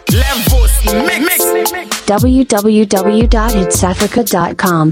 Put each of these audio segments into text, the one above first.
Levels mix. www.hitsafrica.com.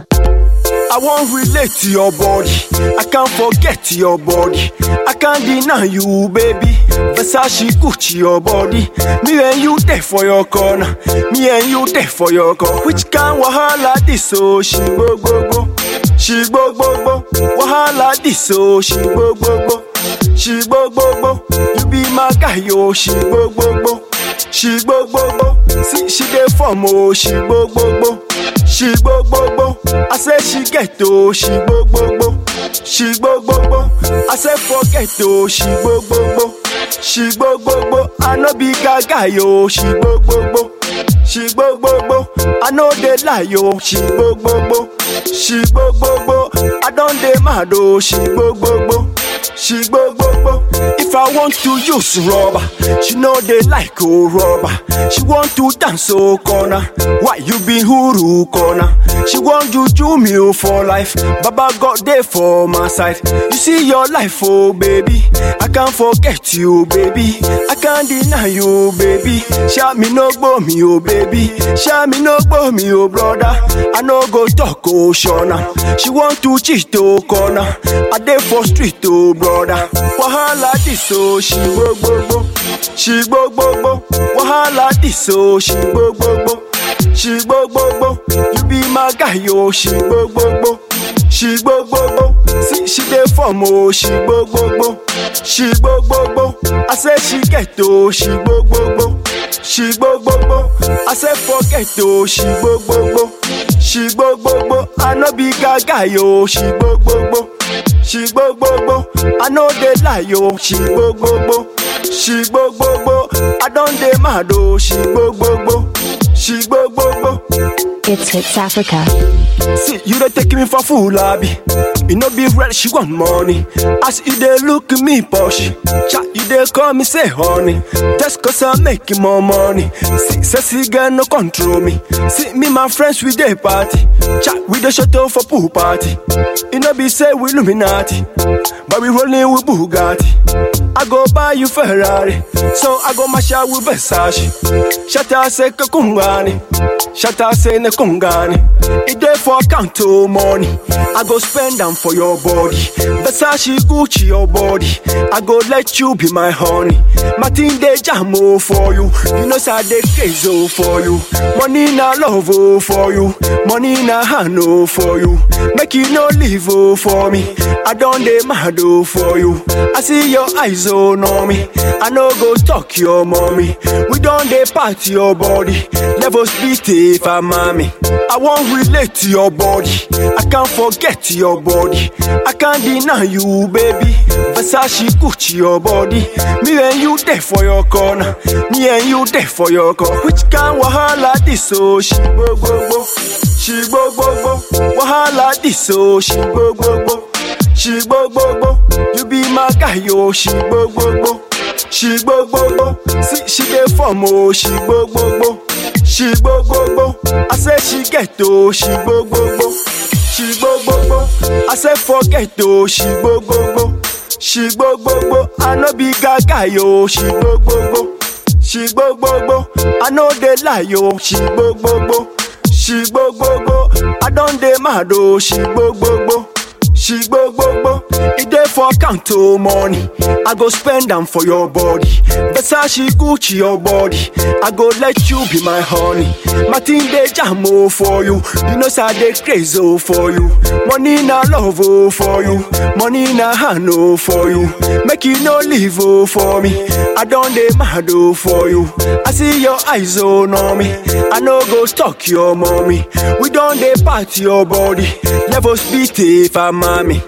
I won't relate to your body. I can't forget your body. I can't deny you, baby. Versace Gucci your body. Me and you there for your corner. Me and you there for your corner. Which kind wahala this? Oh, she go go go. She go go go. Wahala this? Oh, she go go go. She go go go. You be my guy, oh, she go go go. She go go go. See, she dey form, oh, she go go go. She go go go. I say she get oh, she go go go. She go go go. I say forget oh, she go go go. She go go go. I no be gaga yo, she go go go. She go go go. I know they lie yo, she go go go. She go go go. I don't dey mad oh, she go go go. She go go go. If I want to use rubber, she know they like oh rubber. She want to dance oh corner. Why you be huru corner? She want juju me oh for life. Baba got there for my side. You see your life oh baby. I can't forget you baby. I can't deny you baby. Shout me no go me oh baby. Shout me no go me oh brother. I no go talk oh shona. She want to cheat oh corner. I dey for street oh brother. Wahala this oh she go go go. She go go go. Wahala this oh she go go go. She go go go. You be my guy oh she go go go. She go go go. See she dey form oh she go go go. She go go go. I say she get oh she go go go. She go go go. I say forget oh she go go go. She go go go. I no be gaga yo she go go go. She go go go. I know they lie yo she go go go. She go go go. I don't dey mad oh she go go go. She go go go. It's Hits Africa. See, you dey take me for fool, abi. You no be real, she want money. As you dey look me posh, chat you dey call me say honey. Just cause I'm making more money. See, sexy girl no control me. See, me my friends we dey party. Chat we dey shut up for pool party. You no be say we Illuminati, but we rolling with Bugatti. I go buy you Ferrari, so I go mash out with Versace. Shata say kakungani, shata say ne kungani. It dey for account to money. I go spend them for your body. Versace Gucci your body. I go let you be my honey. Martin de jamo for you. You know say I dey crazy oh, for you. Money na love oh, for you. Money na hand oh, for you. Make you no leave oh, for me. I don't dey mad oh, for you. I see your eyes oh on me. I no go talk your mommy. We don't dey party your body. Levels beat if I'm mommy. I won't relate to your body. I can't forget your body. I can't deny you, baby. Versace Gucci your body. Me and you there for your corner. Me and you there for your corner. Which kind wahala this? Oh, she go go go. She go go go. Wahala this? Oh, she go go go. She go go go. You be my guy, oh, she go go go. She go go go. See, she dey form, oh, she go go go. She go go go. I say she get oh, she go go go. She go go go. I say forget oh, she go go go. She go go go. I no be gaga yo, she go go go. She go go go. I know they lie yo, she go go go. She go go go. I don't dey mad oh, she go go go. She go go go. It dey for account to money. I go spend them for your body. Versace Gucci your body. I go let you be my honey. Martin de jamo for you. You know say I dey crazy oh, for you. Money na love oh, for you. Money na hand oh, for you. Make you no leave oh, for me. I don't dey mad oh, for you. I see your eyes oh, on me. I no go stalk your mommy. We don't dey party your body. Levels beat if I'm mommy.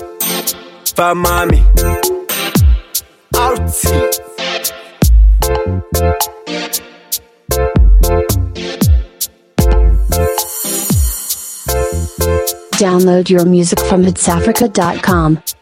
For mommy. Out. Download your music from hitsafrica.com.